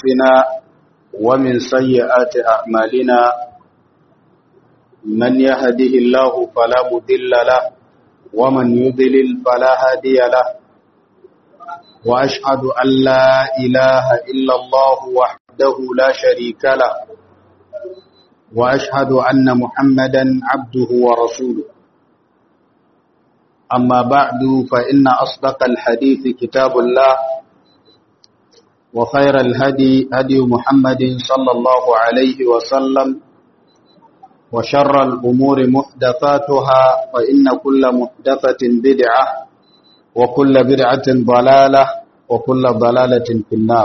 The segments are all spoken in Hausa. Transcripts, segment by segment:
أنفسنا ومن سيئات أعمالنا من يهده الله فلا مذل له ومن يضلل فلا هادي له وأشهد أن لا إله إلا الله وحده لا شريك له وأشهد أن محمدا عبده ورسوله أما بعد فإن أصدق الحديث كتاب الله وخير الهدي هدي محمد صلى الله عليه وسلم وشر الأمور محدثاتها فإن كل محدثة بدعة وكل بدعة ضلالة وكل ضلالة في النار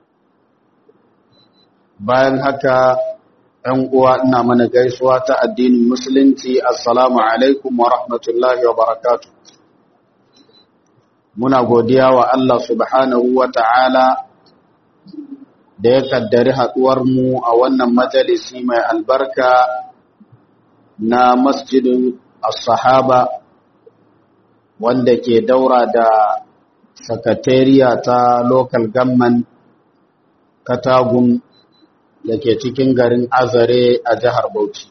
bayan haka ‘yan uwa ina mana gaisuwa ta addinin musulunci assalamu alaikum wa rahmatullahi wa barakatu muna godiya wa Allah subhanahu wa ta'ala da ya kaddari haɗuwarmu a wannan majalisi mai albarka na masjidin as-sahaba wanda ke daura da sakatariya ta local government katagun da ke cikin garin azare a jihar bauchi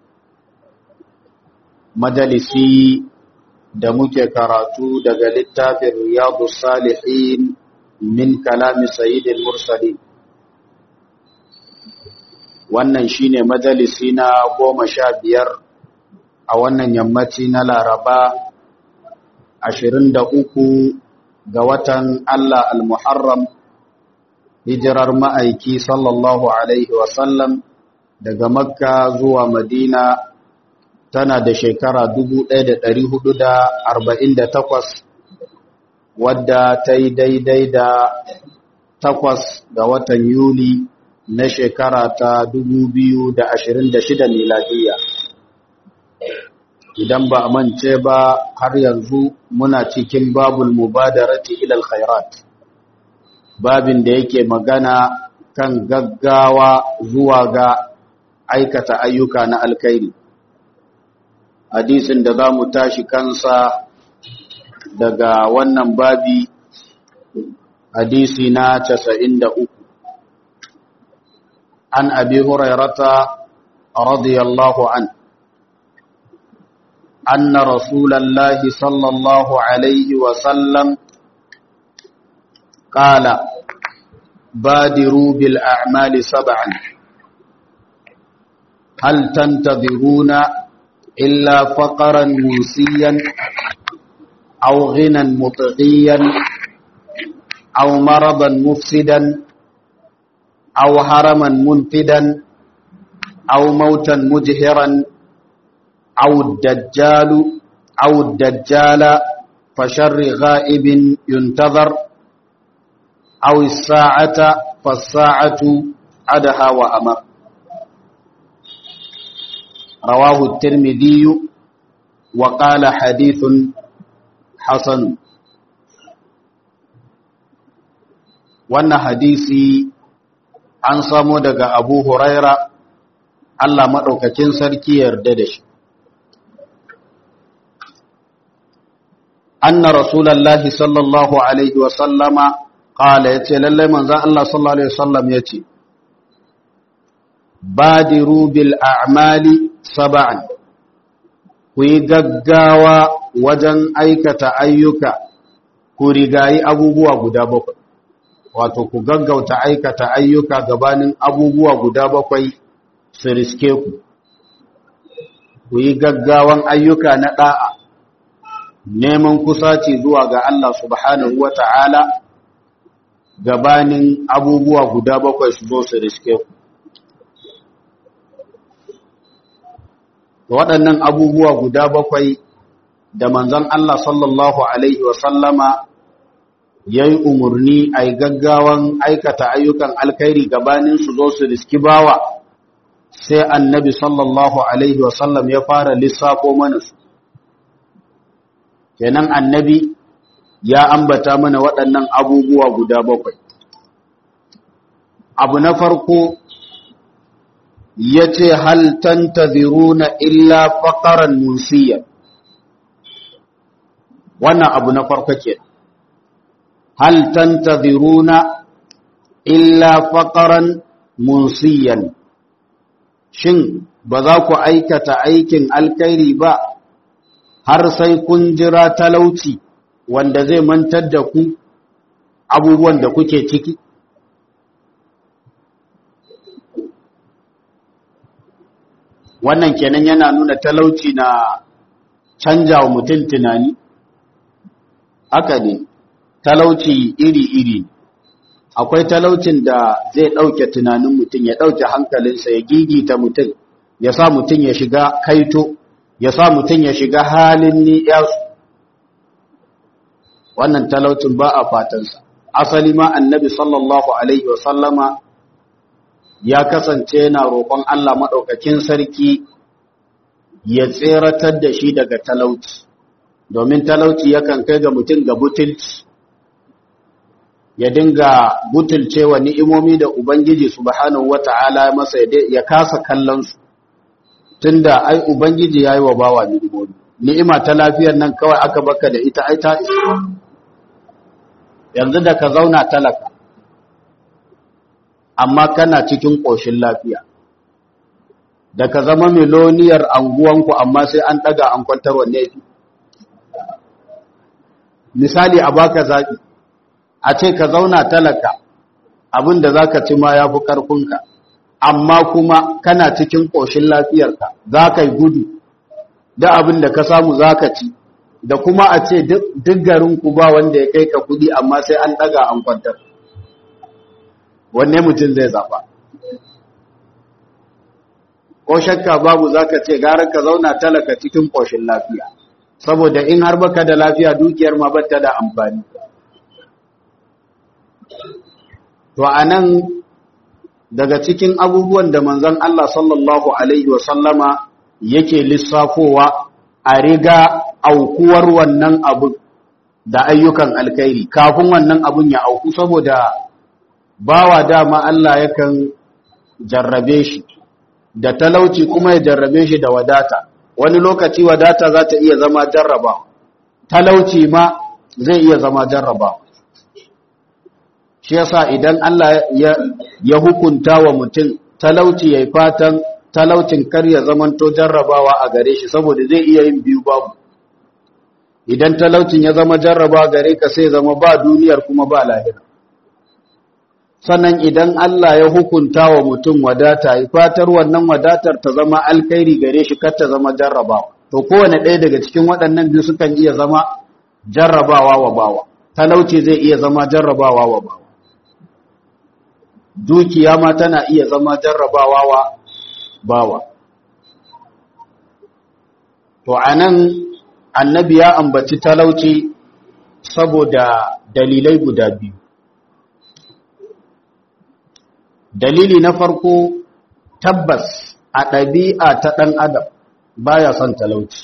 majalisi da muke karatu daga littafin riyadu salihin min kalami sayyidil mursalin wannan shine majalisi na goma sha biyar a wannan yammaci na laraba ashirin da uku ga watan Allah al-Muharram hijirar ma'aiki sallallahu Alaihi wasallam daga Makka zuwa Madina tana da shekara 1448 wadda ta yi daidai da takwas ga watan Yuli na shekara ta 2026 miladiyya. idan ba a mance ba har yanzu muna cikin babul mubadarati ilal khairat babin da yake magana kan gaggawa zuwa ga aikata ayyuka na alkhairi hadisin da za mu tashi kansa daga wannan babi hadisi na 93 an abi hurairata radiyallahu anhu أن رسول الله صلى الله عليه وسلم قال بادروا بالأعمال سبعا هل تنتظرون إلا فقرا موسيا أو غنى مطغيا أو مرضا مفسدا أو هرما منفدا أو موتا مجهرا أو الدجال أو الدجال فشر غائب ينتظر أو الساعة فالساعة عدها وأمر رواه الترمذي وقال حديث حسن wannan hadisi an samo daga abu huraira Allah maɗaukakin sarki yarda da shi anna rasulallahi sallallahu alaihi wasallama qala yace lalle manzon Allah sallallahu alaihi wasallam yace badiru bil a'mali sab'an ku yi gaggawa wajen aikata ayyuka ku rigayi abubuwa guda bakwai wato ku gaggauta aikata ayyuka gabanin abubuwa guda bakwai su riske ku ku yi gaggawan ayyuka na da'a neman kusaci zuwa ga Allah subhanahu wa ta'ala gabanin abubuwa guda bakwai su zo su riske ku. Waɗannan abubuwa guda bakwai da manzon Allah sallallahu Alaihi wasallama ya yi umarni a yi gaggawan aikata ayyukan alkairi gabanin su zo su riski bawa sai annabi sallallahu Alaihi wasallam ya fara lissafo mana su. kenan annabi ya ambata mana waɗannan abubuwa guda bakwai abu na farko ya ce hal tantaziruna illa faƙaran musiyan wannan abu na farko ke hal tantaziruna illa faqaran munsiyan shin ba za ku aikata aikin alkhairi ba har sai kun jira talauci wanda zai mantar da ku abubuwan da kuke ciki wannan kenan yana nuna talauci na canja wa mutum tunani haka ne talauci iri-iri akwai talaucin da zai ɗauke tunanin mutum ya ɗauke hankalinsa ya gigita mutum ya sa mutum ya shiga kaito ya sa mutum ya shiga halin ni'yasu wannan talaucin ba a fatansa asali ma annabi sallallahu alaihi wasallama ya kasance yana roƙon Allah maɗaukakin sarki ya tseratar da shi daga talauci domin talauci yakan kai ga mutum ga butulci ya dinga butulce wa ni'imomi da Ubangiji subhanahu wata'ala masa ya kasa kallon su tunda ai Ubangiji yayi wa bawa ni'imomi ni'ima ta lafiyar nan kawai aka baka da ita ai ta isa yanzu da ka zauna talaka amma kana cikin ƙoshin lafiya da ka zama miloniyar anguwanku amma sai an ɗaga an kwantar wanne fi misali a baka zaɓi a ce ka zauna talaka abin da za ka ci ma ya fi ƙarfinka amma kuma kana cikin ƙoshin lafiyarka za ka yi gudu da abin da ka samu za ka ci da kuma a ce duk garinku ba wanda ya kai ka kudi amma sai an ɗaga an kwantar wanne mutum zai zaɓa ko shakka babu za ka ce gara ka zauna talaka cikin ƙoshin lafiya saboda in har baka da lafiya dukiyar ma bata da amfani to a nan daga cikin abubuwan da manzon Allah sallallahu alaihi wasallama yake lissafowa a riga aukuwar wannan abu da ayyukan alkhairi kafin wannan abun ya auku saboda bawa dama Allah yakan jarrabe shi da talauci kuma ya jarrabe shi da wadata wani lokaci wadata za ta iya zama jarraba talauci ma zai iya zama jarraba shi yasa idan Allah ya, ya hukunta wa mutum talauci yayi fatan talaucin kar ya zamanto jarrabawa a gare shi saboda zai iya yin biyu babu idan talaucin ya zama jarraba gare ka sai zama ba duniyar kuma ba lahira sannan idan Allah ya hukunta wa mutum wadata ya fatar wannan wadatar ta zama alkhairi gare shi kar ta zama jarrabawa to kowane ɗaya daga cikin waɗannan biyu sukan iya zama jarrabawa wa bawa talauci zai iya zama jarrabawa wa bawa dukiya ma tana iya zama jarrabawa wa bawa to anan annabi ya ambaci talauci saboda dalilai guda biyu dalili na farko tabbas a ɗabi'a ta ɗan adam baya son talauci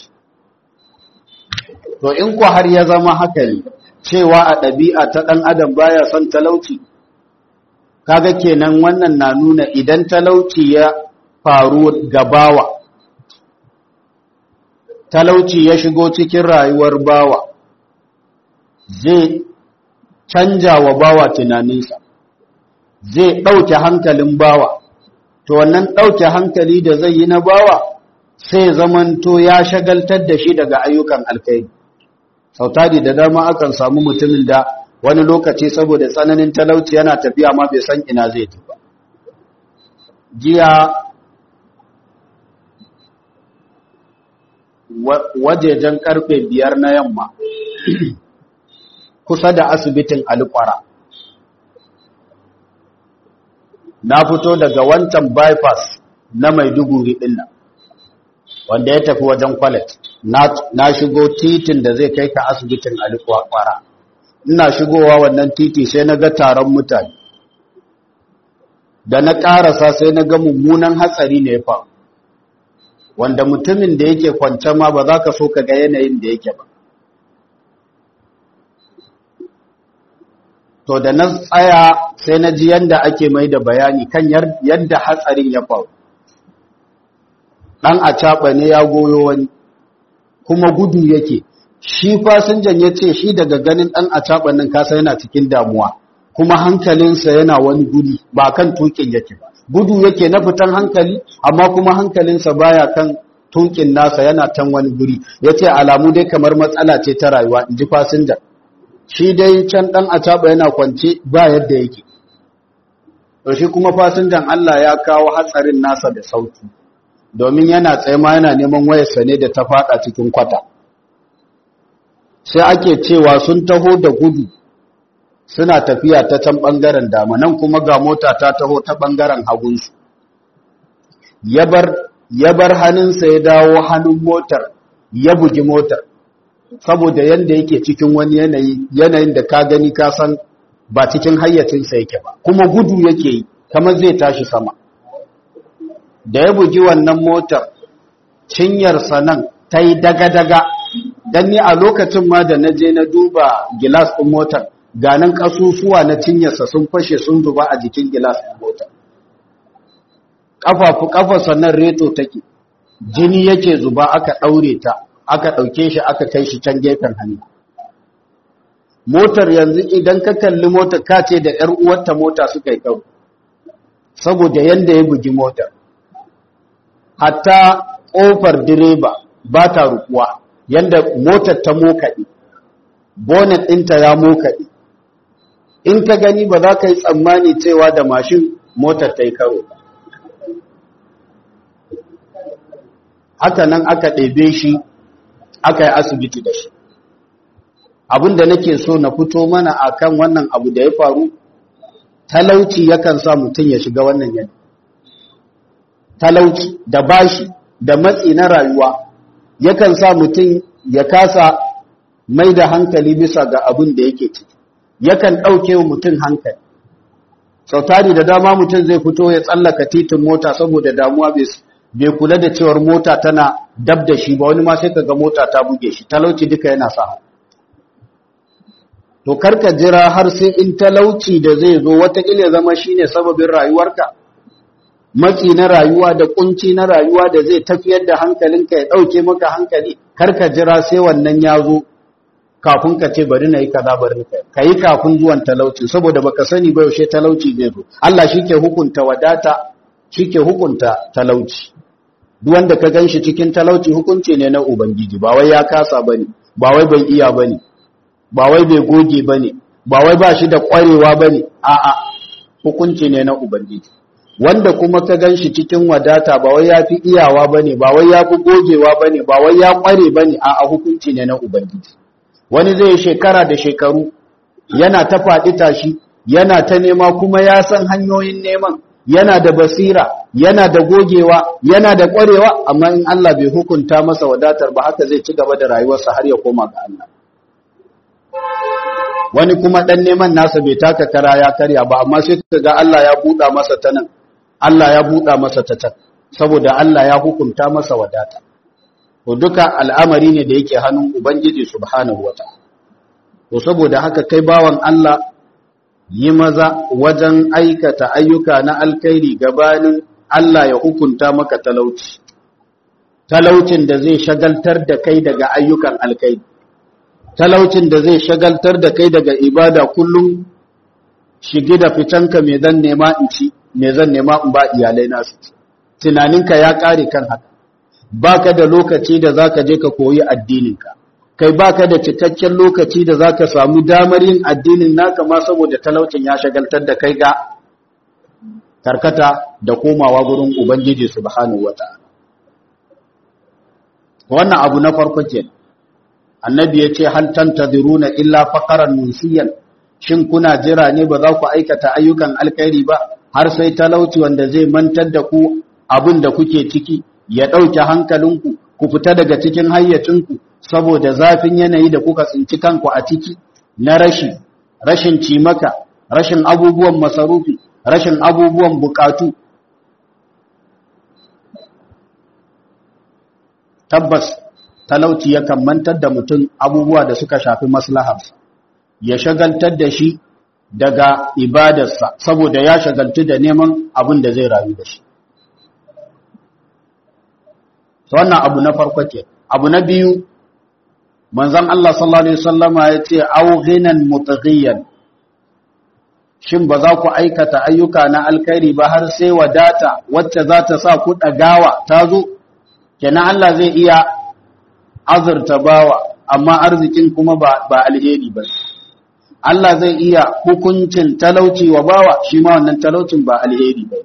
to in ku har ya zama haka ne cewa a ɗabi'a ta ɗan adam baya son talauci kaga kenan wannan na nuna idan talauci ya faru gabawa talauci ya shigo cikin rayuwar bawa zai canja wa bawa tunaninsa zai ɗauke hankalin bawa to wannan ɗauke hankali da zai yi na bawa sai zamanto ya shagaltar da shi daga ayyukan alkhairi sautari da dama akan samu mutumin da wani lokaci saboda tsananin talauci yana tafiya ma bai san ina zai tafi jiya wajejen karfe biyar na yamma kusa da asibitin alkwara na fito daga wancan bypass na maiduguri din nan wanda ya tafi wajen kwalet na shigo titin da zai kai ka asibitin alkwara ina shigowa wannan titi sai na ga taron mutane da na ƙarasa sai na ga mummunan hatsari ne ya faru wanda mutumin da yake kwance ma ba za ka so ka ga yanayin da yake ba to da na tsaya sai na ji yadda ake mai da bayani kan yadda hatsarin ya faru ɗan a caɓa ne ya goyo wani kuma gudu yake shi fasinjan ya ce shi daga ganin ɗan a caɓa nan kasa yana cikin damuwa kuma hankalinsa yana wani guri ba kan tukin yake ba gudu yake na fitan hankali amma kuma hankalinsa baya kan tukin nasa yana can wani guri ya ce alamu dai kamar matsala ce ta rayuwa in ji fasinja shi dai can ɗan acaba yana kwance ba yadda yake to shi kuma fasinjan Allah ya kawo hatsarin nasa da sauki domin yana tsaye ma yana neman wayarsa ne da ta fada cikin kwata sai ake cewa sun taho da gudu suna tafiya ta can ɓangaren dama nan kuma ga mota ta taho ta ɓangaren hagunsu ya bar hannunsa ya dawo hannun motar ya bugi motar saboda yadda yake cikin wani yanayi yanayin da ka gani ka san ba cikin hayyacinsa yake ba kuma gudu yake yi kamar zai tashi sama da ya bugi wannan motar cinyarsa nan ta yi daga-daga don ni a lokacin ma da na je na duba gilas ɗin motar ganin ƙasusuwa na cinyarsa sun fashe sun zuba a jikin gilas ɗin motar ƙafafu ƙafarsa nan reto take jini yake zuba aka ɗaure ta aka ɗauke shi aka kai shi can gefen hannu motar yanzu idan ka kalli motar ka ce da ‘yar uwarta mota suka yi ɗau saboda yadda ya bugi motar hatta ƙofar direba ba ta rukuwa yadda motar ta mokaɗe bonnet ɗinta ya mokaɗe in ka gani ba za ka yi tsammani cewa da mashin motar ta yi karo haka nan aka ɗebe shi aka yi asibiti da shi abinda nake so na fito mana akan wannan abu da ya faru talauci yakan sa mutum ya shiga wannan yanayi talauci da bashi da matsi na rayuwa yakan sa mutum ya kasa mai da hankali bisa ga abin da yake ciki yakan ɗauke wa mutum hankali sautari da dama mutum zai fito ya tsallaka titin mota saboda damuwa bai kula da cewar mota tana dab da shi ba wani ma sai kaga mota ta buge shi talauci duka yana sa to karka jira har sai in talauci da zai zo watakila zama shine sababin rayuwarka matsi na rayuwa da kunci na rayuwa da zai tafiyar da hankalinka ya dauke maka hankali karka jira sai wannan ya zo kafin ka ce bari na yi kaza bari ka yi kafin zuwan talauci saboda baka sani ba yaushe talauci zai zo Allah shike hukunta wadata shike hukunta talauci duk wanda ka ganshi cikin talauci hukunci ne na ubangiji ba wai ya kasa bane ba wai bai iya bane ba wai bai goge bane ba wai ba shi da kwarewa bane a'a hukunci ne na ubangiji wanda kuma ka ganshi cikin wadata ba wai yafi iyawa bane ba wai yafi gogewa bane ba wai ya kware bane a'a hukunci ne na ubangiji wani zai shekara da shekaru yana ta faɗi tashi yana ta nema kuma ya san hanyoyin neman yana da basira yana da gogewa yana da ƙwarewa amma in Allah bai hukunta masa wadatar ba haka zai ci gaba da rayuwarsa har ya koma ga Allah wani kuma ɗan neman nasa bai taka kara ya karya ba amma sai ka ga Allah ya buɗa masa ta nan Allah ya buɗa masa ta can saboda Allah ya hukunta masa wadata to duka al'amari ne da yake hannun Ubangiji subhanahu wa ta'ala. To, saboda haka kai bawan Allah yi maza wajen aikata ayyuka na alkairi gabanin Allah ya hukunta maka talauci. Talaucin da zai shagaltar da kai daga ayyukan alkairi. Talaucin da zai shagaltar da kai daga ibada kullum shigi da fitanka mai zan nema in ci, mai zan nema in ba iyalai nasu. Tunaninka ya ƙare kan haka. baka da lokaci da zaka je ka koyi addininka kai baka da cikakken lokaci da zaka samu damar yin addinin naka ma saboda talaucin ya shagaltar da kai ga karkata da komawa gurin ubangiji subhanahu wataala wannan abu na farko ke annabi ya ce hal tantadiruna illa faqaran munsiyan shin kuna jira ne ba za ku aikata ayyukan alkhairi ba har sai talauci wanda zai mantar da ku abin da kuke ciki ya ɗauke hankalinku ku fita daga cikin hayyacinku saboda zafin yanayi da kuka tsinci kanku a ciki na rashi rashin cimaka rashin abubuwan masarufi rashin abubuwan bukatu tabbas talauci yakan mantar da mutum abubuwa da suka shafi maslaharsa ya shagaltar da shi daga ibadarsa saboda ya shagaltu da neman abin da zai rayu da shi wannan abu na farko ke abu na biyu manzon Allah sallallahu alaihi wasallama ya ce au ghinan mutaghiyan shin ba za ku aikata ayyuka na alkhairi ba har sai wadata wacce za ta sa ku ɗagawa ta zo kenan Allah zai iya azurta bawa amma arzikin kuma ba, ba alheri ba Allah zai iya hukuncin talauci wa bawa shi ma wannan talaucin ba alheri ba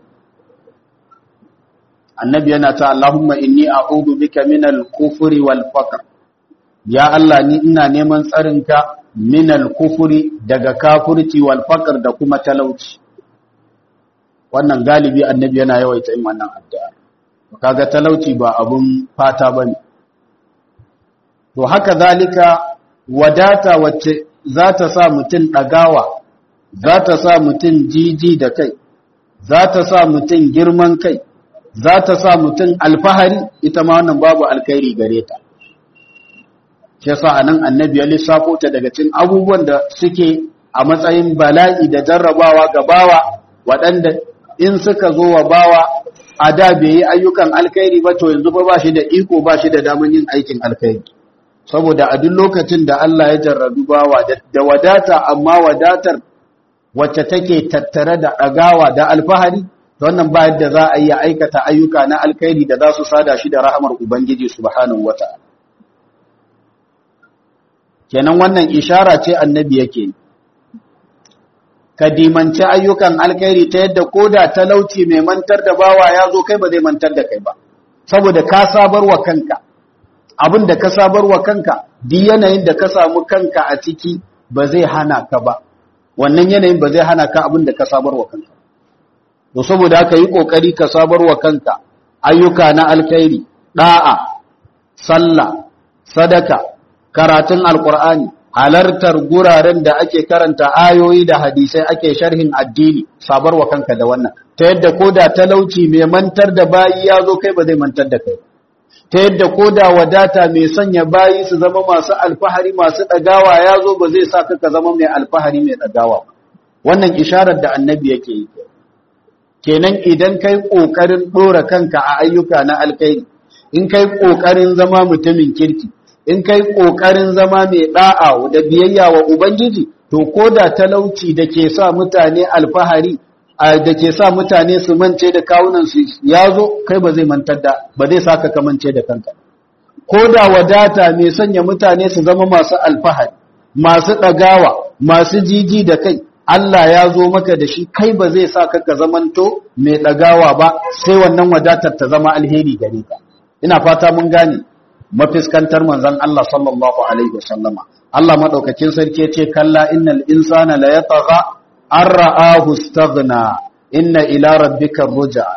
annabi yana ta Allahumma inni a'udhu bika minal kufri wal faqr ya Allah ni ina neman tsarinka minal kufri daga kafirci wal faqr da kuma talauci wannan galibi annabi yana yawaita yin wannan addu'a kaga talauci ba abun fata bane to haka zalika wadata wacce za ta sa mutum ɗagawa za ta sa mutum jiji da kai za ta sa mutum girman kai za ta sa mutum alfahari ita ma wannan babu alkhairi gare ta shi yasa anan annabi ya lissafo ta daga cikin abubuwan da suke a matsayin bala'i da jarrabawa ga bawa waɗanda in suka zo wa bawa a da bai yi ayyukan alkhairi ba to yanzu ba shi da iko ba shi da daman yin aikin alkhairi saboda a duk lokacin da Allah ya jarrabu bawa da wadata amma wadatar wacce take tattare da ɗagawa da alfahari wannan ba yadda za a yi aikata ayyuka na alkhairi da za su sada shi da rahamar Ubangiji subhanahu wata'ala kenan wannan ishara ce annabi yake ka dimanci ayyukan alkhairi ta yadda koda talauci mai mantar da bawa ya zo kai ba zai mantar da kai ba saboda ka sabarwa kanka abin da ka sabarwa kanka duk yanayin da ka samu kanka a ciki ba zai hana ka ba wannan yanayin ba zai hana ka abin da ka sabarwa kanka to saboda haka yi kokari ka sabarwa kanka ayyuka na alkhairi da'a sallah sadaka karatun alqur'ani halartar guraren da ake karanta ayoyi da hadisai ake sharhin addini sabarwa kanka da wannan ta yadda koda talauci mai mantar da bayi ya zo kai ba zai mantar da kai ta yadda ko da wadata mai sanya bayi su zama masu alfahari masu ɗagawa ya zo ba zai sa ka zama mai alfahari mai ɗagawa wannan isharar da annabi yake yi kenan idan kai ƙoƙarin ɗora kanka a ayyuka na alkairi in kai ƙoƙarin zama mutumin kirki in kai ƙoƙarin zama mai ɗa'a da biyayya wa ubangiji to ko da talauci da ke sa mutane alfahari da ke sa mutane su mance da kawunansu ya zo kai ba zai mantar da ba zai saka ka mance da kanka ko da wadata mai sanya mutane su zama masu alfahari masu ɗagawa masu jiji da kai Allah ya zo maka da shi kai ba zai saka ka zamanto mai ɗagawa ba sai wannan wadatar ta zama alheri gare ka ina fata mun gane mafiskantar manzon Allah sallallahu alaihi wasallama Allah madaukakin sarki ya ce kalla innal insana la yatagha an ra'ahu staghna inna ila rabbika ruja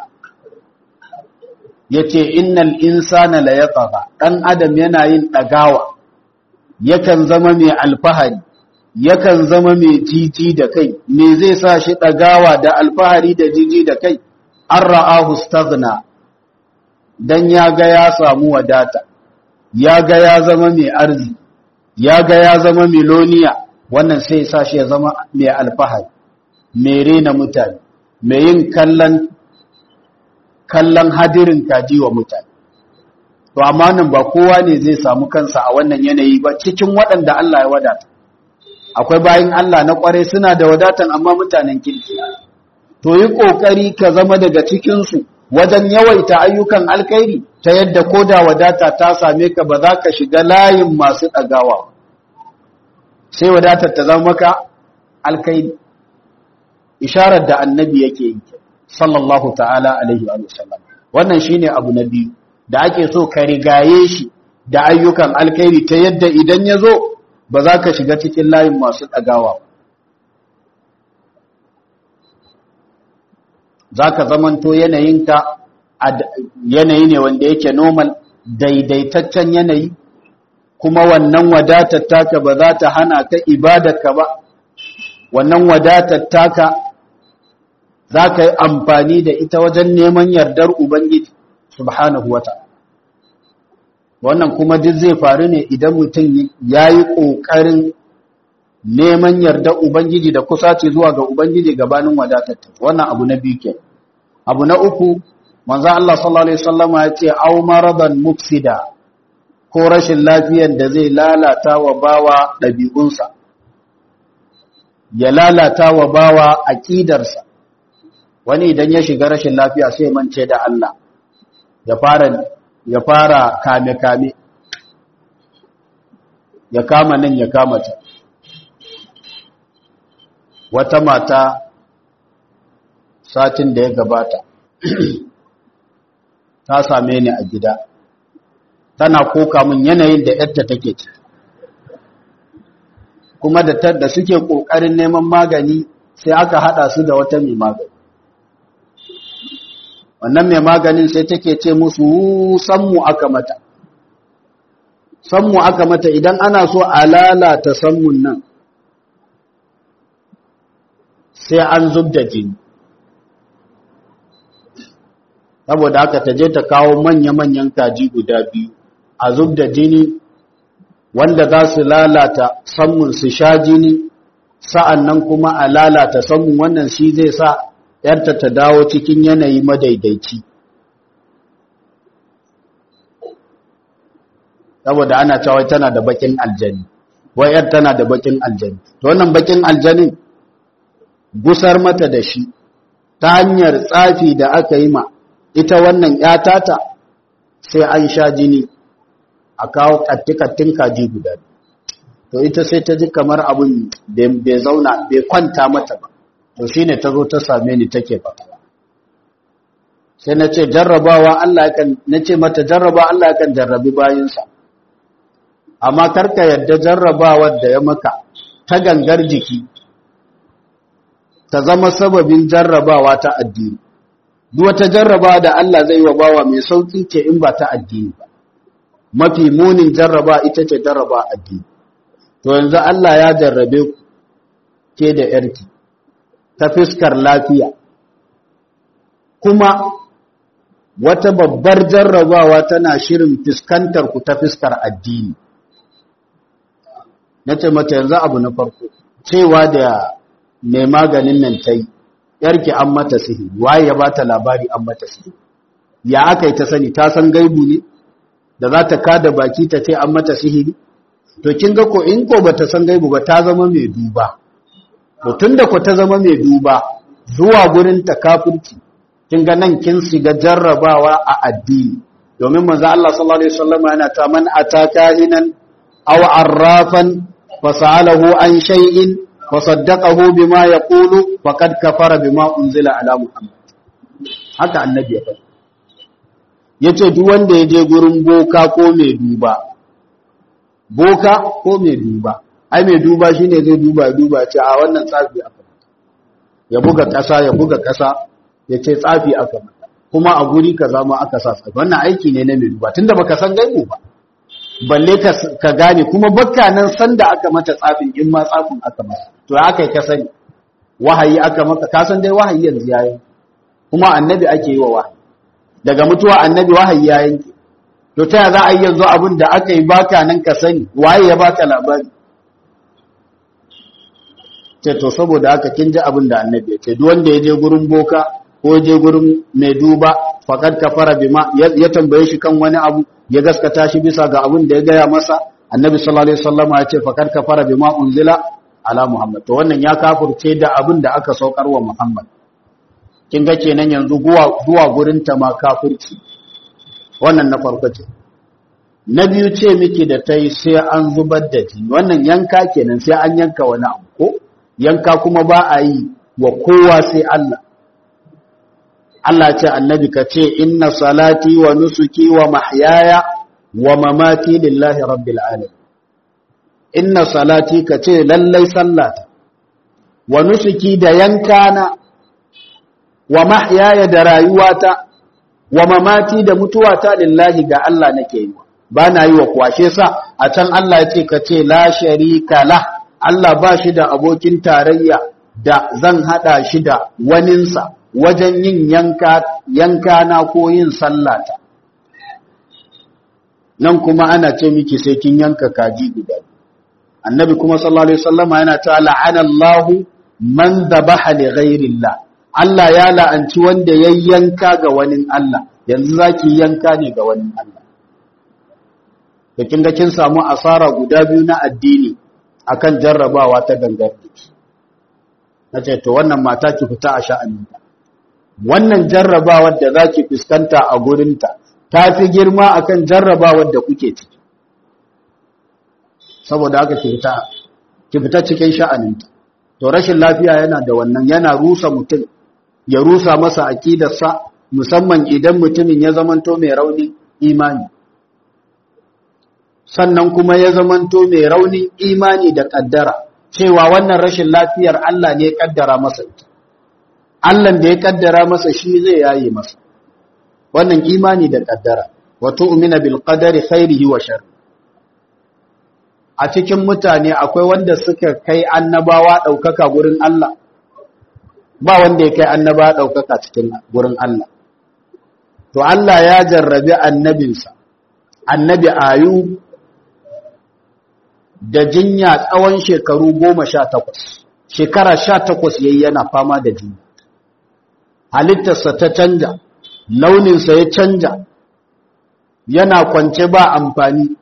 yace innal insana la yatagha dan adam yana yin dagawa yakan zama mai alfahari yakan zama mai jiji da kai me zai sa shi dagawa da alfahari da jiji da kai an ra'ahu staghna dan ya ga ya samu wadata ya ga ya zama mai arzi ya ga ya zama miloniya wannan sai sa shi ya zama mai alfahari mai rena mutane mai yin kallon kallon hadirin kaji wa mutane to amma nan ba kowa ne zai samu kansa a wannan yanayi ba cikin waɗanda Allah ya wadata akwai bayin Allah na kware suna da wadatan amma mutanen kirki to yi kokari ka zama daga cikin su wajen yawaita ayyukan alkhairi ta yadda koda wadata ta same ka ba za ka shiga layin masu ɗagawa sai wadatar ta zama maka alkhairi isharar da annabi yake yi sallallahu ta'ala alaihi wa sallam wannan shine abu na biyu da ake so ka rigaye shi da ayyukan alkhairi ta yadda idan ya zo ba za ka shiga cikin layin masu ɗagawa za ka zamanto yanayinka yanayi ne wanda yake normal daidaitaccen yanayi kuma wannan wadatar taka ba za ta hana ka ibadarka ba wannan wadatar taka za ka yi amfani da ita wajen neman yardar Ubangiji subhanahu wa ta'ala. Wannan kuma duk zai faru ne idan mutum ya yi ƙoƙarin neman yardar Ubangiji da kusace zuwa ga Ubangiji gabanin wadatar ta. Wannan abu na biyu ke. Abu na uku, manzan Allah sallallahu Alaihi Wasallama ya ce, Au maraban mufsida ko rashin lafiyar da zai lalata wa bawa ɗabi'unsa. ya lalata wa bawa aƙidarsa wani idan ya shiga rashin lafiya sai mance da Allah ya fara ya fara kame-kame ya kama nan ya kama ta wata mata satin da ya gabata ta same ni a gida tana koka min yanayin da yadda take ci kuma da da suke kokarin neman magani sai aka hada su da wata mai magani wannan mai maganin sai take ce musu sammu aka mata sammu aka mata idan ana so a lalata sammun nan sai an zub da jini saboda haka ta je ta kawo manya-manyan kaji guda biyu a zub da jini wanda za su lalata sammun su sha jini sa'an nan kuma a lalata sammun wannan shi zai sa ‘yarta ta dawo cikin yanayi madaidaici saboda ana cewa tana da bakin aljani wai ‘yar tana da bakin aljani to wannan bakin aljanin gusar mata da shi ta hanyar tsafi da aka yi ma ita wannan ‘yatata sai an sha jini a kawo kattikattun kaji guda to ita sai ta ji kamar abin bai zauna bai kwanta mata ba to shi ne ta zo ta same ni take fatawa sai na ce jarrabawa Allah kan na ce mata jarraba Allah kan jarrabi bayinsa amma karka yadda jarrabawar da ya maka ta gangar jiki ta zama sababin jarrabawa ta addini duk wata jarraba da Allah zai wa bawa mai sauki ce in ba ta addini ba mafi munin jarraba ita ce jarraba addini to yanzu Allah ya jarrabe ku ke da yarki ta fiskar lafiya kuma wata babbar jarrabawa tana shirin fiskantar ku ta fiskar addini na ce mata yanzu abu na farko cewa da mai maganin nan ta yi yarki an mata sihiri waye ya bata labari an mata sihiri ya aka yi ta sani ta san gaibu ne da za ta kada baki ta ce an mata sihiri to kin ga ko in ko bata san gaibu ba ta zama mai duba to tunda ko ta zama mai duba zuwa gurin ta kafirci kin ga nan kin shiga jarrabawa a addini domin manzo Allah sallallahu alaihi wasallam yana ta man ataka hinan aw arrafan fasalahu an shay'in fasaddaqahu bima yaqulu faqad kafara bima unzila ala muhammad haka annabi ya faɗa yace duk wanda ya je gurin boka ko mai duba boka ko mai duba ai mai duba shine zai duba duba ce a wannan tsafi aka ya buga ƙasa ya buga ƙasa ya ce tsafi aka mata kuma a guri kaza ma aka sa tsafi wannan aiki ne na mai duba tunda baka san gaibu ba balle ka gane kuma bakka nan sanda aka mata tsafin in ma tsafin aka mata to ya aka yi ka sani wahayi aka maka ka san dai wahayi yanzu yayi kuma annabi ake yi wa wahayi daga mutuwa annabi wahayi ya yanke to ta za a yi yanzu abin da aka yi baka nan ka sani waye ya baka labari ce to saboda haka kin ji abin da annabi ya ce duk wanda ya je gurin boka ko ya je gurin mai duba faqad kafara bima ya tambaye shi kan wani abu ya gaskata shi bisa ga abin da ya gaya masa annabi sallallahu alaihi wasallam ya ce faqad kafara bima unzila ala muhammad to wannan ya kafirce da abin da aka saukar wa muhammad kin ga kenan yanzu zuwa zuwa gurin ta ma kafirci wannan na farko ce na biyu ce miki da tai sai an zubar da jini wannan yanka kenan sai an yanka wani abu ko yanka kuma ba a yi wa kowa sai Allah Allah ce annabi ka ce inna salati wa nusuki wa mahyaya wa mamati lillahi rabbil alamin inna salati ka ce lallai sallata wa nusuki da yankana wa mahyaya da rayuwata wa mamati da mutuwata lillahi ga Allah nake yi ba na yi wa kwashe sa a can Allah ya ce ka ce la sharika la Allah ba shi da abokin tarayya da zan hada shi da waninsa wajen yin yanka yanka na ko yin sallata nan kuma ana ce miki sai kin yanka kaji guda annabi kuma sallallahu alaihi wasallama yana ta la'ana Allahu man dhabaha li ghairillah Allah ya la'anci wanda ya yanka ga wani Allah yanzu zaki yanka ne ga wani Allah da kin ga kin samu asara guda biyu na addini akan jarrabawa ta gangar jiki na ce to wannan mata ki fita a sha'aninta wannan jarrabawar da za ki fuskanta a gurinta ta fi girma akan jarrabawar da kuke ciki saboda haka ki fita ki fita cikin sha'aninta to rashin lafiya yana da wannan yana rusa mutum ya rusa masa aqidarsa musamman idan mutumin ya zamanto mai rauni imani sannan kuma ya zamanto mai raunin imani da kaddara cewa wannan rashin lafiyar Allah ne ya kaddara masa ita Allah da ya kaddara masa shi zai yaye masa wannan imani da kaddara wa tu'mina bil qadari khairihi wa shar a cikin mutane akwai wanda suka kai annabawa daukaka gurin Allah ba wanda ya kai annabawa daukaka cikin gurin Allah to Allah ya jarrabi annabinsa annabi ayub da jinya tsawon shekaru goma sha takwas shekara sha takwas yayi yana fama da jinya halittarsa ta canja launinsa ya canja yana kwance ba amfani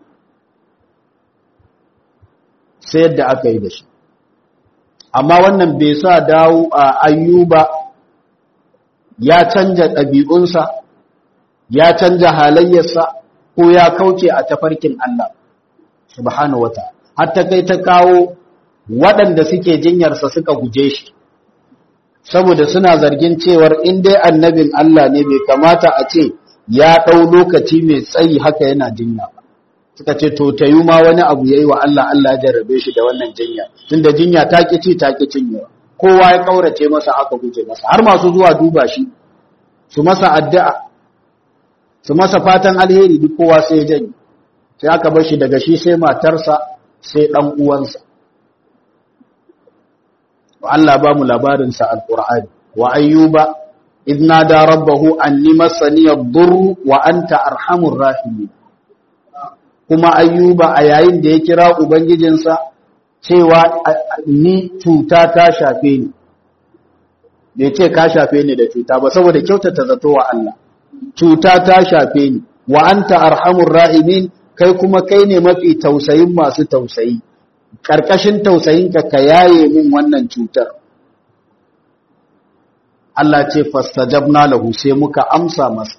sai yadda aka yi da shi amma wannan bai sa dawo a ayyuba ya canja ɗabi'unsa ya canja halayyarsa ko ya kauce a tafarkin Allah subhanahu wa ta'ala har ta kai ta kawo waɗanda suke jinyarsa suka guje shi saboda suna zargin cewar in dai annabin Allah ne bai kamata a ce ya ɗau lokaci mai tsayi haka yana jinya ba suka ce to ta yi ma wani abu ya yi wa Allah Allah ya jarrabe shi da wannan jinya tunda jinya ta ƙi ci ta ƙi cinyewa kowa ya ƙaurace masa aka guje masa har masu zuwa duba shi su masa addu'a su masa fatan alheri duk kowa sai ya janye sai aka bar shi daga shi sai matarsa sai ɗan uwansa Allah ba mu labarinsa alƙur'ani wa ayyuba idna da rabbahu anni masani ad-durr wa anta arhamur rahimin kuma ayyuba a yayin da ya kira ubangijinsa cewa ni cuta ta shafe ni bai ce ka shafe ni da cuta ba saboda kyautata zato wa Allah cuta ta shafe ni wa anta arhamur rahimin kai kuma kai ne mafi tausayin masu tausayi ƙarƙashin tausayinka ka yaye min wannan cutar Allah ce fastajabna lahu sai muka amsa masa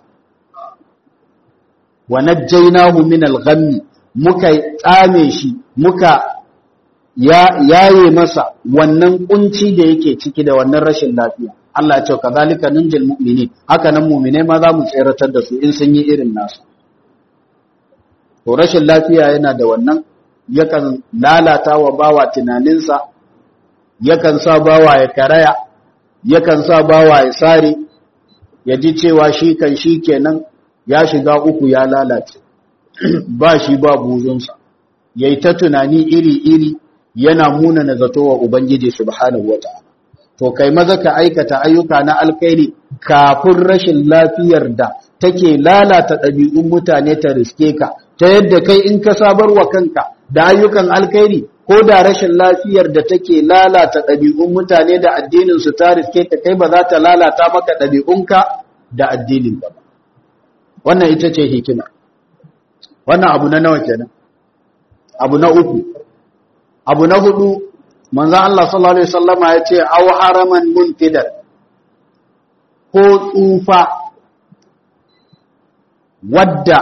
wa najjaynahu min al-ghammi muka tsame shi muka yaye masa wannan kunci da yake ciki da wannan rashin lafiya Allah ya ce kazalika ninjil mu'minin haka nan mu'minai ma za mu tseratar da su in sun yi irin nasu to rashin lafiya yana da wannan yakan lalata wa bawa tunaninsa yakan sa bawa ya karaya yakan sa bawa ya sare ya ji cewa shi kan shi kenan ya shiga uku ya lalace ba shi ba buzunsa yayi ta tunani iri-iri yana muna na zato wa ubangiji subhanahu wata'ala to kai maza ka aikata ayyuka na alkhairi kafin rashin lafiyar da take lalata ɗabi'un mutane ta riske ka ta yadda kai in ka sabar wa kanka da ayyukan alkhairi ko da rashin lafiyar da take lalata ɗabi'un mutane da addinin su ta riske ka kai ba za ta lalata maka ɗabi'unka da addinin ka ba wannan ita ce hikima wannan abu na nawa kenan abu na uku abu na hudu manzon Allah sallallahu alaihi wasallama ya ce aw haraman muntidan ko tsufa wadda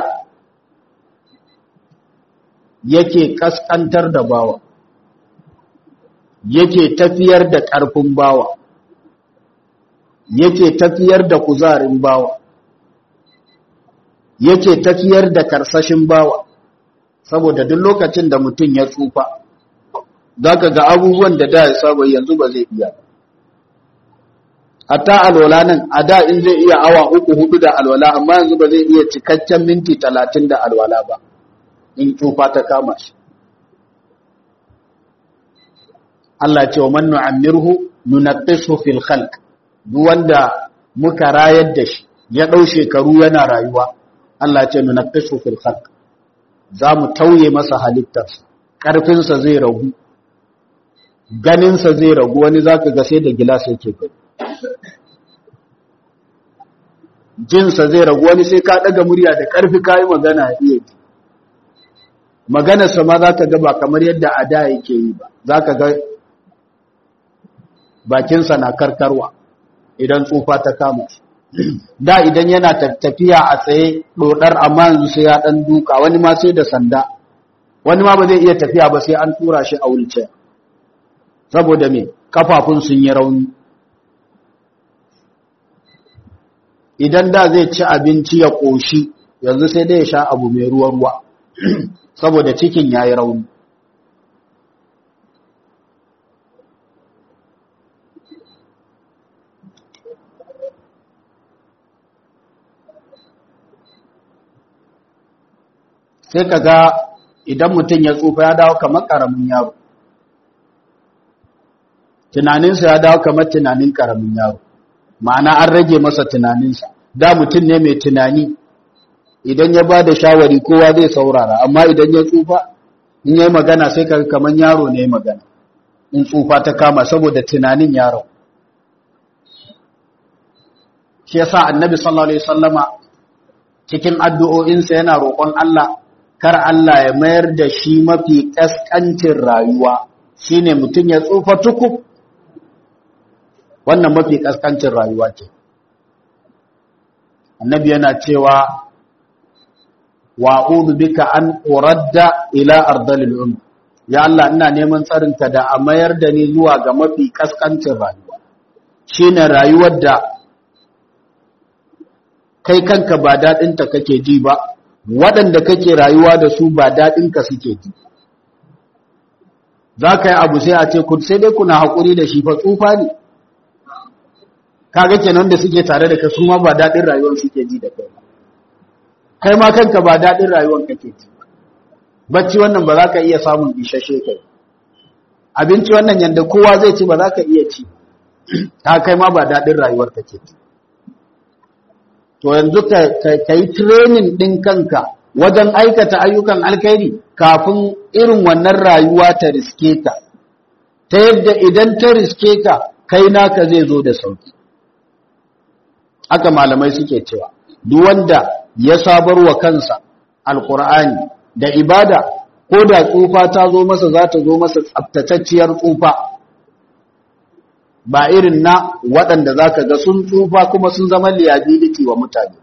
yake kaskantar da bawa yake tafiyar da ƙarfin bawa yake tafiyar da kuzarin bawa yake tafiyar da karsashin bawa saboda duk lokacin da mutum ya tsufa zaka ga abubuwan da da ya saba yanzu ba zai iya hatta alwala nan a da in zai iya awa uku hudu da alwala amma yanzu ba zai iya cikakken minti talatin da alwala ba in tsufa ta kama shi Allah ce wa man nu'ammirhu nunaqqisu fil khalq duk wanda muka rayar da shi ya dau shekaru yana rayuwa Allah ce nunaqqisu fil khalq zamu tauye masa halittarsa karfin sa zai ragu ganin sa zai ragu wani zaka ga sai da gilas yake gani jin sa zai ragu wani sai ka daga murya da karfi kai magana iya ji maganarsa ma za ka ga ba kamar yadda a da yake yi ba za ka ga bakinsa na karkarwa idan tsufa ta kama shi da idan yana tafiya a tsaye dodar amma yanzu sai ya dan duka wani ma sai da sanda wani ma ba zai iya tafiya ba sai an tura shi a wulce saboda me kafafun sun yi rauni idan da zai ci abinci ya koshi yanzu sai dai ya sha abu mai ruwa ruwa saboda cikin yayi rauni sai ka ga idan mutum ya tsufa ya dawo kamar ƙaramin yaro tunaninsa ya dawo kamar tunanin ƙaramin yaro ma'ana an rage masa tunaninsa da mutum ne mai tunani idan ya ba da shawari kowa zai saurara amma idan ya tsufa in yi magana sai ka kamar yaro ne magana in tsufa ta kama saboda tunanin yaro shi yasa annabi sallallahu alaihi wasallama cikin addu'o'insa yana roƙon Allah kar Allah ya mayar da shi mafi ƙasƙancin rayuwa shine mutum ya tsufa tukub wannan mafi ƙasƙancin rayuwa ce annabi yana cewa wa'udu bika an uradda ila ardalil um ya Allah ina neman tsarinka da a mayar da ni zuwa ga mafi ƙasƙancin rayuwa shine rayuwar da kai kanka ba daɗinta kake ji ba waɗanda kake rayuwa da su ba daɗinka suke ji za ka yi abu sai a ce sai dai kuna haƙuri da shi fa tsufa ne kaga kenan da suke tare da ka su ma ba daɗin rayuwar suke ji da kai kai ma kanka ba daɗin rayuwar kake ji bacci wannan ba za ka iya samun ishashe kai abinci wannan yadda kowa zai ci ba za ka iya ci ta kai ma ba daɗin rayuwar kake ji to yanzu ka yi training ɗin kanka wajen aikata ayyukan alkhairi kafin irin wannan rayuwa ta riske ka ta yadda idan ta riske ka kai naka zai zo da sauki haka malamai suke cewa duk wanda ya sabar wa kansa alkur'ani da ibada ko da tsufa ta zo masa za ta zo masa tsaftatacciyar tsufa ba irin na waɗanda za ka ga sun tsufa kuma sun zama liability wa mutane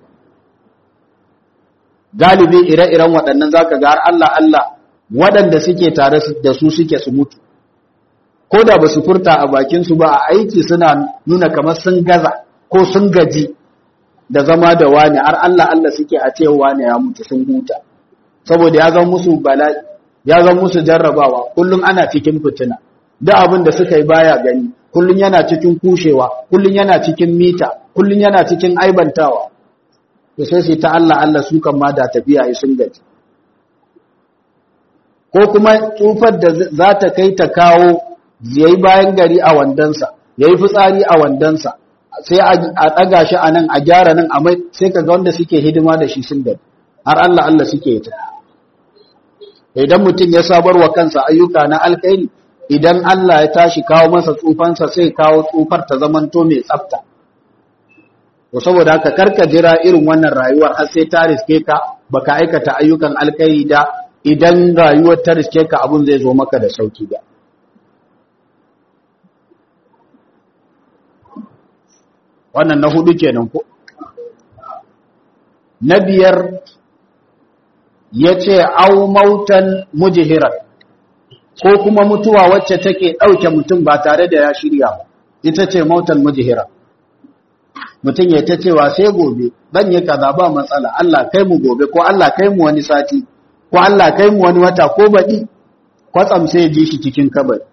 galibi ire-iren waɗannan za ka ga har Allah Allah waɗanda suke tare da su suke su mutu ko da ba su furta a bakinsu ba a aiki suna nuna kamar sun gaza ko sun gaji da zama da wani har Allah Allah suke a ce wani ya mutu sun huta saboda ya zama musu bala'i ya zama musu jarrabawa kullum ana cikin fitina da abin da suka yi baya gani kullun yana cikin kushewa kullun yana cikin mita kullun yana cikin aibantawa to sai sai ta Allah Allah su kan ma da tafiya yi sun gaji ko kuma tsufar da za ta kai ta kawo yayi bayan gari a wandansa yayi fitsari a wandansa sai a daga shi a nan a gyara nan a mai sai kaga wanda suke hidima da shi sun gaji har Allah Allah suke ta idan mutum ya sabar wa kansa ayyuka na alkhairi idan Allah ya tashi kawo masa tsufansa sai kawo tsufar ta zamanto mai tsafta to saboda haka karka jira irin wannan rayuwar har sai ta riske ka baka aikata ayyukan alkhairi da idan rayuwar ta riske ka abun zai zo maka da sauki ba wannan na hudu kenan ko na biyar yace au mautan mujhiran ko kuma mutuwa wacce take ɗauke mutum ba tare da ya shirya ba ita ce mautan mujhira mutum ya ta cewa sai gobe dan yi kaza ba matsala Allah kai mu gobe ko Allah kai mu wani sati ko Allah kai mu wani wata ko baɗi kwatsam sai ji shi cikin kabari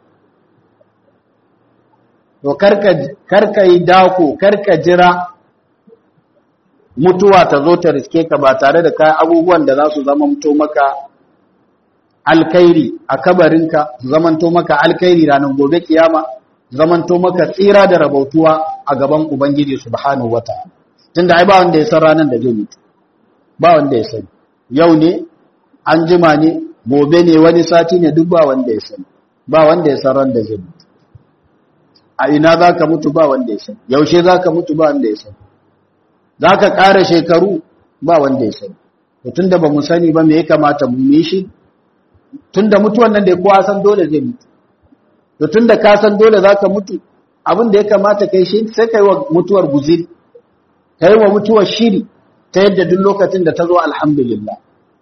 to karka karka yi dako karka jira mutuwa ta zo ta riske ka ba tare da kai abubuwan da za su zama mutu maka alkairi a kabarinka zamanto maka alkairi ranar gobe kiyama zamanto maka tsira da rabautuwa a gaban ubangiji subhanahu wataala tunda ai ba wanda ya san ranar da zai mutu ba wanda ya sani yau ne an jima ne gobe ne wani sati ne duk ba wanda ya sani ba wanda ya san ran da zai mutu a ina zaka mutu ba wanda ya sani yaushe zaka mutu ba wanda ya sani zaka ƙara shekaru ba wanda ya sani tunda ba mu sani ba me ya kamata mu yi shi tunda mutuwan nan da kowa san dole zai mutu to tunda ka san dole zaka mutu abin da ya kamata kai shi sai kai wa mutuwar guziri kai wa mutuwar shiri ta yadda duk lokacin da ta zo alhamdulillah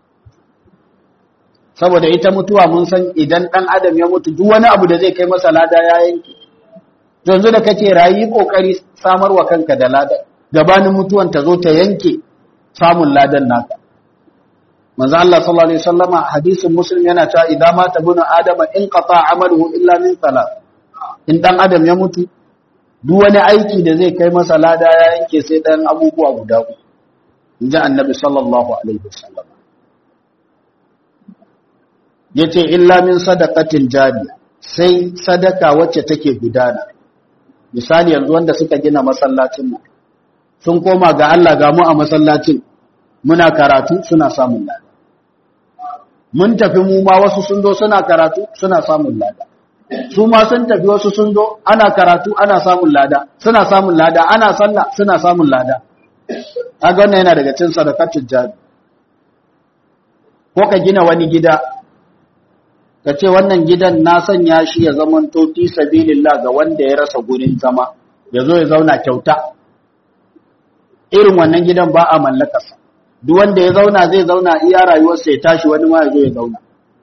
saboda ita mutuwa mun san idan dan adam ya mutu duk wani abu da zai kai masa lada ya yanke yanzu da kake rayi kokari samarwa kanka da lada gabanin mutuwan ta zo ta yanke samun ladan naka manzo Allah sallallahu alaihi wasallama hadisin muslim yana cewa idan mata bunu adama in qata amaluhu illa min salat in dan adam ya mutu duk wani aiki da zai kai masa lada ya yanke sai dan abubuwa guda uku inji annabi sallallahu alaihi wasallama yace illa min sadaqatin jariya sai sadaka wacce take gudana misali yanzu wanda suka gina masallacin mu sun koma ga Allah ga mu a masallacin muna karatu suna samun lada mun tafi mu ma wasu sun zo suna karatu suna samun lada su ma sun tafi wasu sun zo ana karatu ana samun lada suna samun lada ana sallah suna samun lada kaga wannan yana daga cikin sadaqatul jari ko ka gina wani gida ka ce wannan gidan na sanya shi ya zaman to fi sabilillah ga wanda ya rasa gurin zama ya zo ya zauna kyauta irin wannan gidan ba a mallakarsa duk wanda ya zauna zai zauna iya rayuwarsa ya tashi wani ma ya zo ya zauna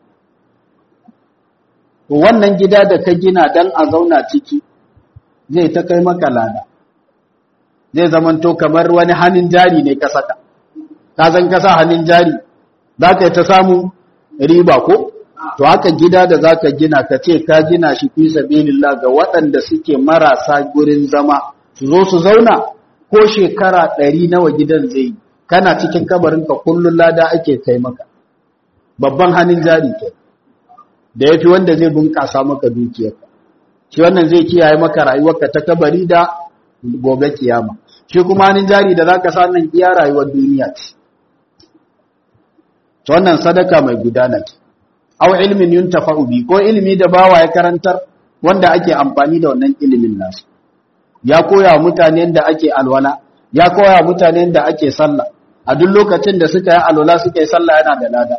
to wannan gida da ka gina dan a zauna ciki zai ta kai maka lada zai zamanto kamar wani hannun jari ne ka saka ka san ka sa hannun jari za ka yi ta samu riba ko to haka gida da za ka gina ka ce ka gina shi fi sabilillah ga waɗanda suke marasa gurin zama su zo su zauna ko shekara ɗari nawa gidan zai yi kana cikin kabarinka kullum lada ake kai maka babban hannun jari ke da ya fi wanda zai bunƙasa maka dukiyarka shi wannan zai kiyaye maka rayuwarka ta kabari da gobe kiyama shi kuma hannun jari da za ka sa nan iya rayuwar duniya ce ta wannan sadaka mai gudana ce aw ilmin yuntafa'u bi ko ilimi da bawa ya karantar wanda ake amfani da wannan ilimin nasu ya koya mutane da ake alwala ya koya mutane da ake sallah a duk lokacin da suka yi alwala suka yi sallah yana da lada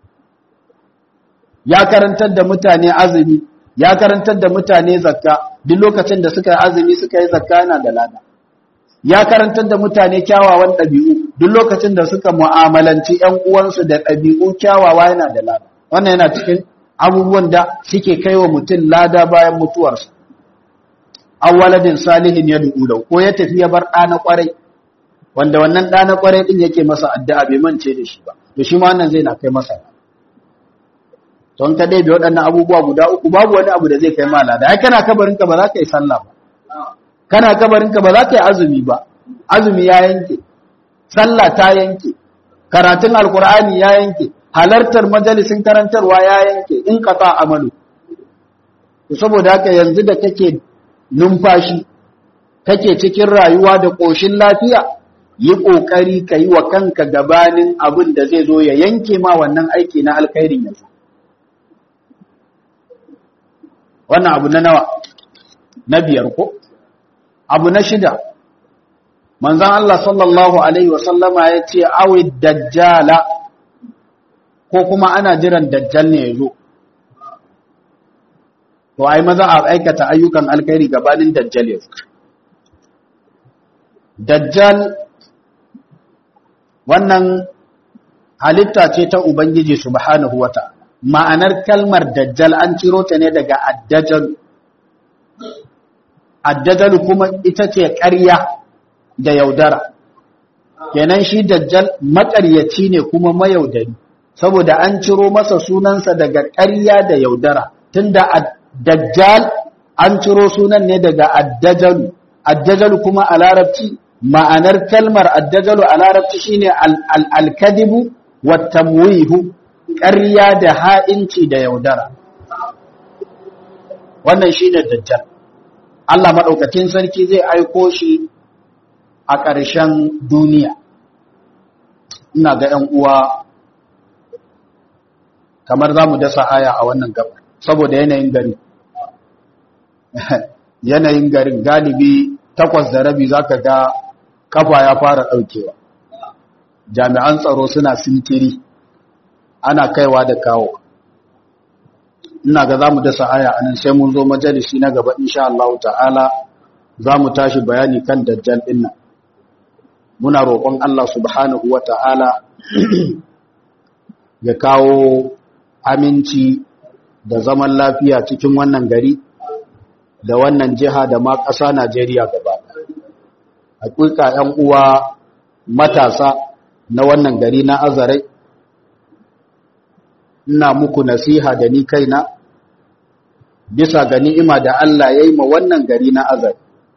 ya karantar da mutane azumi ya karantar da mutane zakka duk lokacin da suka yi azumi suka yi zakka yana da lada ya karantar da mutane kyawawan ɗabi'u duk lokacin da suka mu'amalanci ƴan uwansu da ɗabi'u kyawawa yana da lada wannan yana cikin abubuwan da suke kai wa mutum lada bayan mutuwarsa awwaladin salihin ya du'u ko ya tafi ya bar ɗana ƙwarai wanda wannan ɗana ƙwarai ɗin yake masa addu'a bai mance da shi ba to shi ma wannan zai na kai masa don ka dai bai waɗannan abubuwa guda uku babu wani abu da zai kai ma lada ai kana kabarinka ba za ka yi sallah ba kana kabarinka ba za ka yi azumi ba azumi ya yanke sallah ta yanke karatun alkur'ani ya yanke halartar majalisin karantarwa ya yanke in qata amalu saboda haka yanzu da kake numfashi kake cikin rayuwa da ƙoshin lafiya yi ƙoƙari ka yi wa kanka gabanin abin da zai zo ya yanke ma wannan aiki na alkhairin yanzu wannan abu na nawa na biyar ko abu na shida manzan Allah sallallahu Alaihi wasallama ya ce awi dajjala ko kuma ana jiran dajjal ne ya zo to ai maza a aikata ayyukan alkhairi gabanin dajjal ya dajjal wannan halitta ce ta ubangiji subhanahu wata ma'anar kalmar dajjal an ciro ta ne daga addajal addajal kuma ita ce ƙarya da yaudara kenan shi dajjal maƙaryaci ne kuma mayaudari saboda an ciro masa sunansa daga ƙarya da yaudara tunda dajjal an ciro sunan ne daga addajalu addajalu kuma a larabci ma'anar kalmar addajalu a larabci shine al-kadibu wa tamwihu ƙarya da ha'inci da yaudara wannan shine dajjal Allah madaukakin sarki zai aiko shi a ƙarshen duniya ina ga ‘yan uwa kamar za mu dasa aya a wannan gaba saboda yanayin gari yanayin garin galibi takwas da rabi za ka ga kafa ya fara ɗaukewa jami'an tsaro suna sintiri ana kaiwa da kawo ina ga zamu dasa aya anan sai mun zo majalisi na gaba insha Allah ta'ala zamu tashi bayani kan dajjal din nan muna roƙon Allah subhanahu wata'ala ya kawo aminci da zaman lafiya cikin wannan gari da wannan jiha da ma ƙasa Najeriya gaba hakika ƴan uwa matasa na wannan gari na Azarai ina muku nasiha da ni kaina bisa ga ni'ima da Allah ya yi ma wannan gari na azar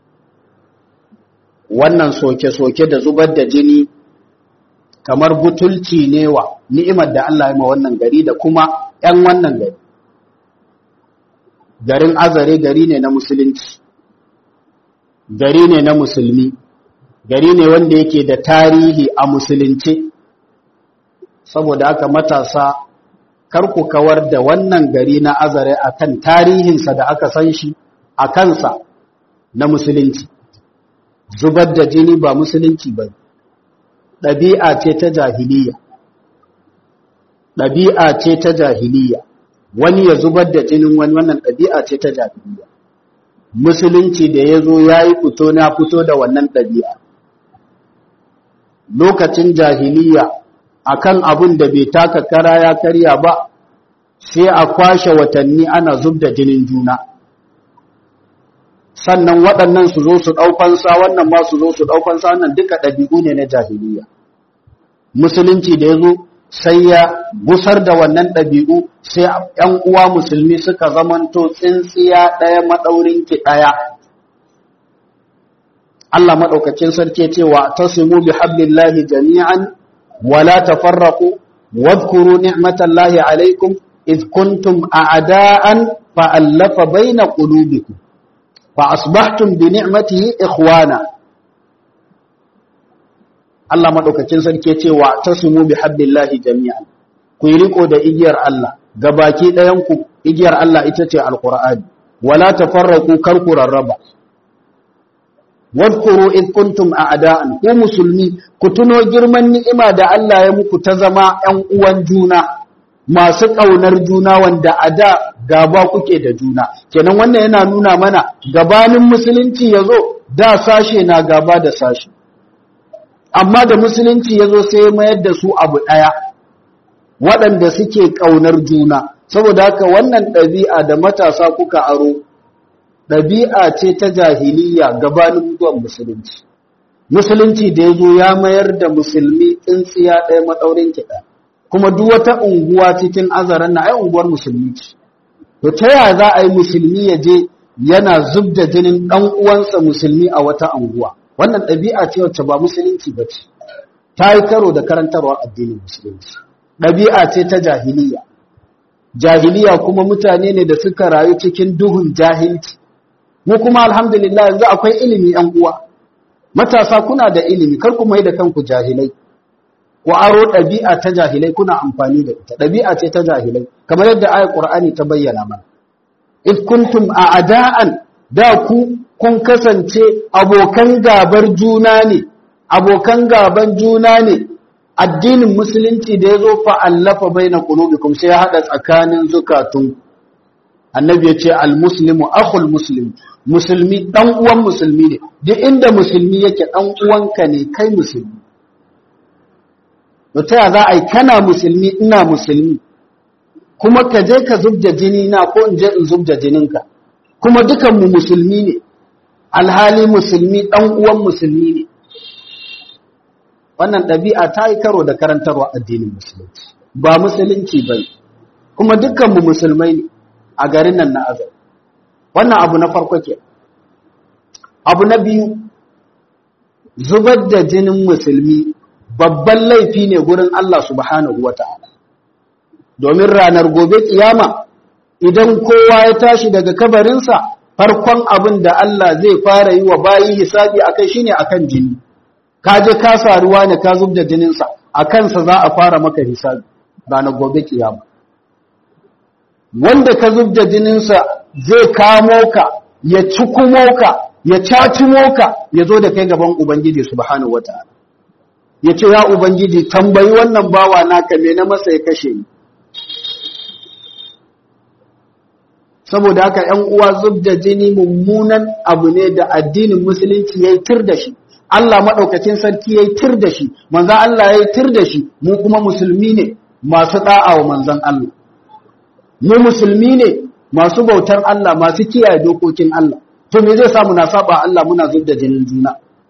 wannan soke-soke da zubar da jini kamar butulci ne wa ni'imar da Allah ya yi ma wannan gari da kuma 'yan wannan gari garin azare gari ne na musulunci gari ne na musulmi gari ne wanda yake da tarihi a musulunci saboda haka matasa kar ku kawar da wannan gari na azare akan tarihinsa da aka san shi a kansa na musulunci zubar da jini ba musulunci ba ɗabi'a ce ta jahiliya ɗabi'a ce ta jahiliya wani ya zubar da jinin wani wannan ɗabi'a ce ta jahiliya musulunci da ya zo ya yi fito na fito da wannan ɗabi'a lokacin jahiliya akan abun da bai taka kara ya karya ba sai a kwashe watanni ana zub da jinin juna sannan waɗannan su zo su ɗaukansa wannan ma su zo su ɗaukansa wannan duka ɗabi'u ne na jahiliya musulunci da ya zo sai ya gusar da wannan ɗabi'u sai ‘yan uwa musulmi suka zamanto tsintsiya ɗaya maɗaurin ki ɗaya Allah maɗaukacin sarki cewa ta simu bi hablillahi jami'an ولا تفرقوا واذكروا نعمة الله عليكم إذ كنتم أعداء فألف بين قلوبكم فأصبحتم بنعمته إخوانا Allah maɗaukacin sarki ce wa ta sumu bi habbillahi jami'an ku yi riko da igiyar Allah gabaki ɗayanku igiyar Allah ita ce alƙur'ani wala tafarraku kar ku rarraba wadkuru id kuntum a'da'an ku musulmi ku tuno girman ni'ima da Allah ya muku ta zama ƴan uwan juna masu ƙaunar juna wanda a da gaba kuke da juna kenan wannan yana nuna mana gabanin musulunci yazo da sashe na gaba da sashe amma da musulunci yazo sai mayar da su abu ɗaya waɗanda suke ƙaunar juna saboda haka wannan ɗabi'a da matasa kuka aro ɗabi'a ce ta jahiliya gabanin zuwan musulunci musulunci da ya zo ya mayar da musulmi tsintsiya ɗaya maɗaurin kiɗa kuma duk wata unguwa cikin azaran na ai unguwar musulmi ce to ta yaya za a yi musulmi ya je yana zub da jinin ɗan uwansa musulmi a wata unguwa wannan ɗabi'a ce wacce ba musulunci ba ce ta yi karo da karantarwa addinin musulunci ɗabi'a ce ta jahiliya jahiliya kuma mutane ne da suka rayu cikin duhun jahilci mu kuma alhamdulillah yanzu akwai ilimi yan uwa matasa kuna da ilimi kar ku mai da kanku jahilai ku aro ɗabi'a ta jahilai kuna amfani da ita ɗabi'a ce ta jahilai kamar yadda ayat qur'ani ta bayyana mana id kuntum a'da'an da ku kun kasance abokan gabar juna ne abokan gaban juna ne addinin musulunci da yazo fa allafa baina qulubikum sai ya hada tsakanin zukatun annabi ya ce al-muslimu akhul muslim musulmi dan uwan musulmi ne duk inda musulmi yake dan uwanka ne kai musulmi ta za a yi kana musulmi ina musulmi kuma ka je ka zubda jini na ko in je in zubda jininka kuma dukan mu musulmi ne alhali musulmi dan uwan musulmi ne wannan ɗabi'a ta yi karo da karantarwa addinin musulunci ba musulunci ba kuma dukkan mu musulmai ne a garin nan na azar wannan abu na farko ke abu na biyu zubar da jinin musulmi babban laifi ne gurin Allah subhanahu wa ta'ala domin ranar gobe kiyama idan kowa ya tashi daga kabarinsa farkon abin da Allah zai fara yi wa bayi hisabi akai shine akan jini ka je ka saruwa ne ka zub da jininsa a kansa za a fara maka hisabi ranar gobe kiyama wanda ka zub da jininsa zai kamo ka ya cikumo ka ya cacimo ka ya zo da kai gaban ubangiji subhanahu wataala ya ce ya ubangiji tambayi wannan bawa naka me na masa ya kashe ni saboda haka ‘yan uwa zub da jini mummunan abu ne da addinin musulunci ya yi tir da shi Allah maɗaukacin sarki ya yi tir da shi manzan Allah ya yi tir da shi mu kuma musulmi ne masu ɗa'a wa manzan Allah mu musulmi ne masu bautar Allah masu kiyaye dokokin Allah to me zai samu na saba Allah muna zub da jinin juna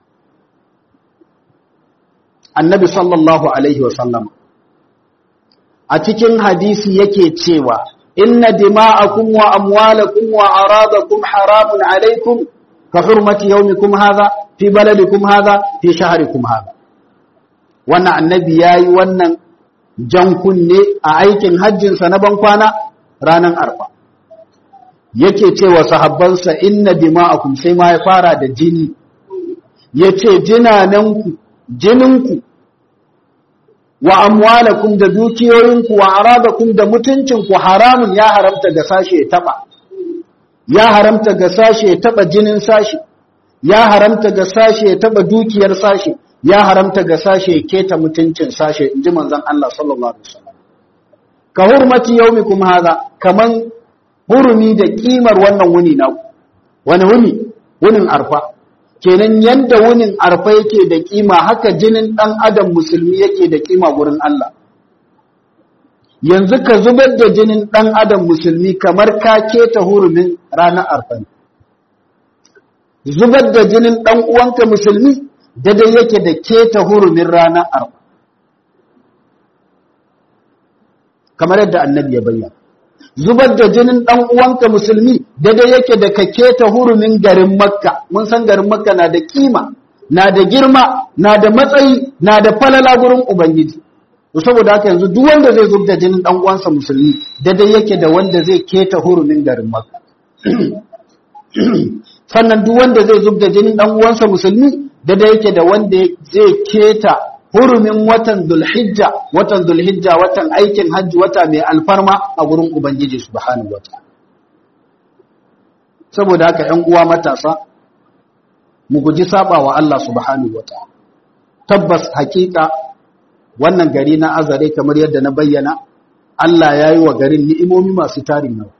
annabi sallallahu alaihi wasallam a cikin hadisi yake cewa inna dima'akum wa amwalakum wa aradakum haramun alaikum ka hurmati yawmikum hadha fi baladikum hadha fi shahrikum hadha wannan annabi yayi wannan jan kunne a aikin hajjin sa na ban kwana ranan arfa yake cewa sahabbansa inna dima'akum sai ma ya fara da jini yace jinananku jininku wa amwalakum da dukiyoyinku wa aradakum da mutuncinku haramun ya haramta ga sashe ya taba ya haramta ga sashe ya taba jinin sashe ya haramta ga sashe ya taba dukiyar sashe ya haramta ga sashe ya keta mutuncin sashe inji manzon Allah sallallahu alaihi wasallam ka hurmati yaumikum hadha kaman hurumi da kimar wannan wuni naku wani wuni wunin arfa kenan yanda wunin arfa yake da kima haka jinin dan adam musulmi yake da kima gurin Allah yanzu ka zubar da jinin dan adam musulmi kamar ka keta hurumin ranar arfa zubar da jinin dan uwanka musulmi daidai yake da keta hurumin ranar arfa kamar yadda annabi ya bayyana zubar da jinin ɗan uwanka musulmi daidai yake da ka keta hurumin garin makka mun san garin makka na da kima na da girma na da matsayi na da falala gurin ubangiji to saboda haka yanzu duk wanda zai zub da jinin ɗan uwansa musulmi daidai yake da wanda zai keta hurumin garin makka sannan duk wanda zai zub da jinin ɗan uwansa musulmi daidai yake da wanda zai keta hurumin watan Dhulhijja watan Dhulhijja watan aikin hajji wata mai alfarma a gurin Ubangiji subhanahu wataala saboda haka 'yan uwa matasa mu guji saba wa Allah subhanahu wataala tabbas hakika wannan gari na azare kamar yadda na bayyana Allah ya yi wa garin ni'imomi masu tarin nawa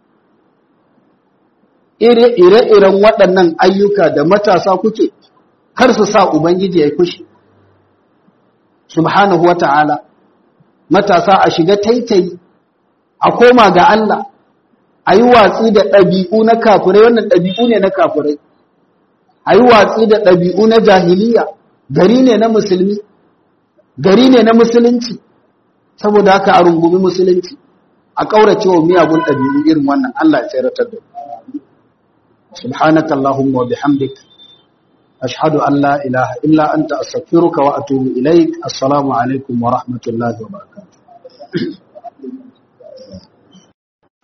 ire-iren waɗannan ayyuka da matasa kuke kar su sa Ubangiji ya yi fushi subhanahu wa ta'ala matasa a shiga taitayi a koma ga Allah a yi watsi da ɗabi'u na kafirai wannan ɗabi'u ne na kafirai a yi watsi da ɗabi'u na jahiliya gari ne na musulmi gari ne na musulunci saboda haka a rungumi musulunci a ƙaurace wa miyagun ɗabi'u irin wannan Allah ya tseratar da subhanaka Allahumma wa bihamdika أشهد أن لا إله إلا أنت أستغفرك وأتوب إليك السلام عليكم ورحمة الله وبركاته